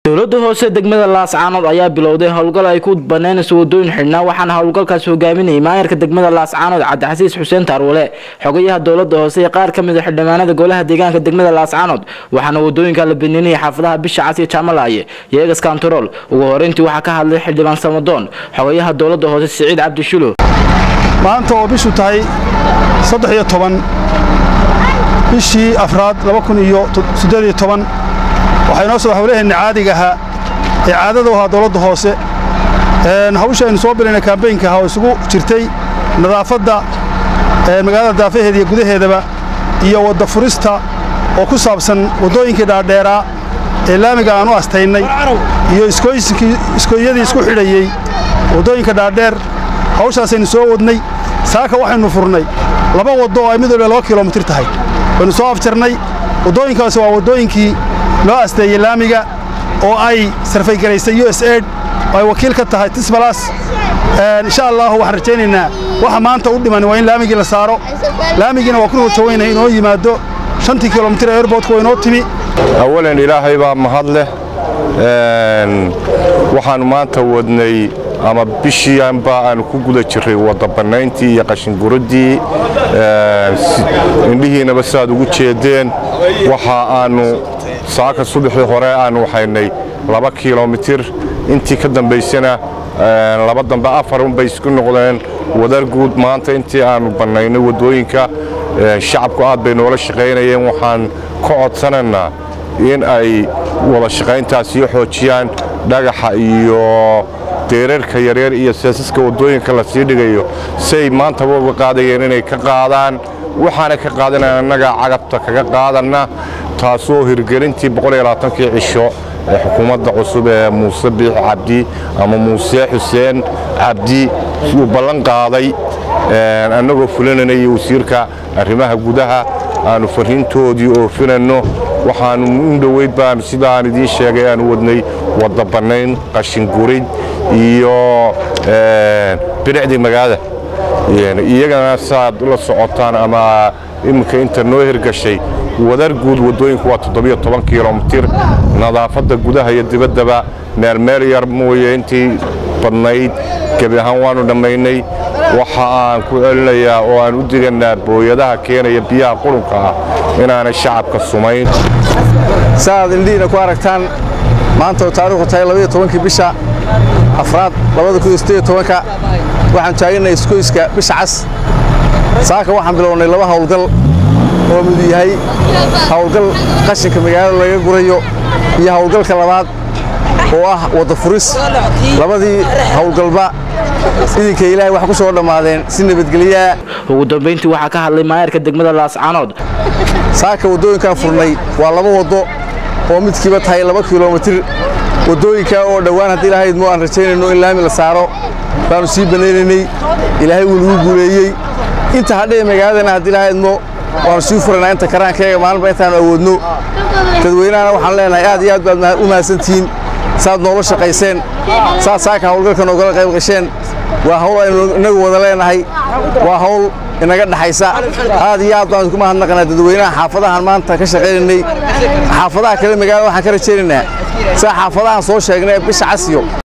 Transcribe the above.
dowladda hoose degmada laascaanood ayaa bilowday howlgal ay ku banaynayso wadooyin xidhnaa waxaana howlgalkaas hogaaminayay maayarka degmada laascaanood cabdixasiis xuseen taarwale xogayaha dowlada hoose ee qaar kamid a xildhibaanada golaha deegaanka degmada laascaanood waxaana wadooyinka la banaynayay xaafadaha bisha cas iyo jaamalaye iyo egas kantarool ugu horeyntii waxaa ka hadlay xildhibaan samadoon xogayaha dowlada hoose siciid cabdishulo maanta oo bishu tahay saddex iyo toban bishii afraad laba kun iyo siddeed iyo toban waxaa inoo soo hawlaheenna caadiga ahaa ee caadada u ahaa dowladda hoose hawsha aynu soo bilaynay kaambeynka ahaa oo isugu jirtay nadaafadda magaalada daafaheeda iyo gudaheedaba iyo wadda furista oo ku saabsan waddooyinkii dhaadheeraa ee laamiga aan u astaynay iyo iskooyadii isku xidhayey waddooyinka dhaadheer hawshaasaynu soo wadnay saaka waxaynu furnay laba waddo oo ay mid walba laba kilomitir tahay waynu soo afjarnay waddooyinkaasi waa waddooyinkii loo asteeyey laamiga oo ay sarfaygaraysay u s aid oo ay wakiil ka tahay tisbalas insha allahu waxaan rajaynaynaa waxa maanta u dhiman waa in laamigii la saaro laamigiina waa ku rujawaynahay inoo yimaado shantii kilomitir ee airbortka waa inoo timi awalan ilaahay baa mahad leh waxaannu maanta wadnay ama bishiianba aanu ku guda jirray waddabannayntii iyo qashinguraddii indhihiinaba sidaad ugu jeeddeen waxa aannu saaka subaxii hore aannu waxaynay laba kilomitir intii ka dambaysana laba dambe afar unbay isku noqdeen wadar guud maanta intii aannu bannaynay waddooyinka shacabku aad bay noola shaqaynayeen waxaan ka codsanaynaa in ay wada shaqayntaas iyo xoojiyaan dhagaxa iyo deerarka yaryar iyo seesaska waddooyinka la sii dhigayo say maantaba uga qaadayeen inay ka qaadaan waxaana ka qaadanaya annagaa cagabta kaga qaadanna taasoo hirgelintii kii cisho ee xukuumadda cusub ee muuse biix cabdi ama muuse xuseen cabdi uu ballan qaaday annagoo fulinanay wasiirka arrimaha gudaha aannu farriintoodii oofinanno waxaannu in dhoweyd baanu sida aan idiin sheegay aanu wadnay wadda bannayn qashingurid iyo bilicdii magaalada iyagana saaad la socotaan ama iminka inta noo hirgashay wadar guud waddooyinku waa toddobiyo toban kilomitir nadaafadda gudaha iyo dibaddaba meelmeel yar mooye intii badnayd gebi ahaan waannu dhammaynay waxa aan ku celinayaa oo aan u digannaa booyadaha keenaya biyaha qurunka ah inaanay shacabka sumayn saaad indhihiina ku aragtaan maanta oo taarikhdu tahay labaiyo tobankii bisha afraad labada kun iyo siddeed iyo tobanka waxaan taagannahay iskoyska bisha cas saaka waxaan bilownay laba hawlgal oo mid yahay hawlgal qashinka magaalada laga gurayo iyo hawlgalka labaad oo ah wadda furis labadii hawlgalba idinka ilaahay wax ku soo dhammaadeen si nabadgelyaa ugu dambayntii waxaa ka hadlay maayarka degmada laascaanood saaka waddooyinkaan furnay waa laba waddo oo midkiiba tahay laba kilomitir waddooyinkaa oo dhowaan haddii ilahaydmo aan rajaynayno in laami la saaro baannu sii banaynaynay ilaahay wuu nagu guuleeyey inta hadhee magaaladana haddii ilahaydmo waannu sii furaynaa inta karaankeega maalinba intaannu awoodno dadweynahana waxaan leenahay aad iyo aad baad u mahadsantihiin saad noola shaqayseen saad saaka hawlgalka noogala qayb gasheen waa hawl aynu innagu wada leenahay waa hawl inaga dhaxaysa aad iyo aad baan idinku mahadnaqanaa dadweynaha xaafadahan maanta ka shaqaynaynay xaafadaha kale magaalada waxaan ka rajaynaynaa saa xaafadahan soo sheegnay bisha casiyo